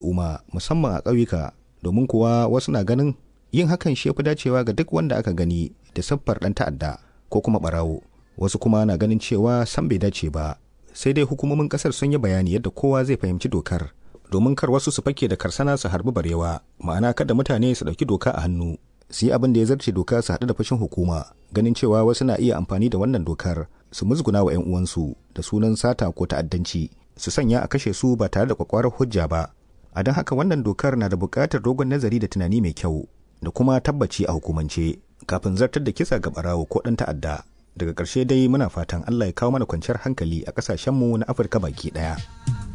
al'umma musamman a ƙauyuka domin kuwa wasu na ganin yin hakan shi fi dacewa ga duk wanda aka gani da siffar ɗan ta'adda ko kuma ɓarawo wasu kuma na ganin cewa san bai dace ba sai dai hukumomin ƙasar sun yi bayani yadda kowa zai fahimci dokar domin kar wasu su fake da karsana su harbi barewa ma'ana kada mutane su ɗauki doka a hannu su yi abin da ya zarce doka su haɗu da fashin hukuma ganin cewa wasu na iya amfani da wannan dokar su musguna wa 'yan uwansu da sunan sata ko ta'addanci su sanya a kashe su ba tare da kwakwarar hujja ba a don haka wannan dokar na da buƙatar dogon nazari da tunani mai kyau da kuma tabbaci a hukumance kafin zartar da kisa ga barawo ko ɗan ta'adda daga ƙarshe dai muna fatan allah ya kawo mana kwanciyar hankali a ƙasashenmu na afirka baki ɗaya.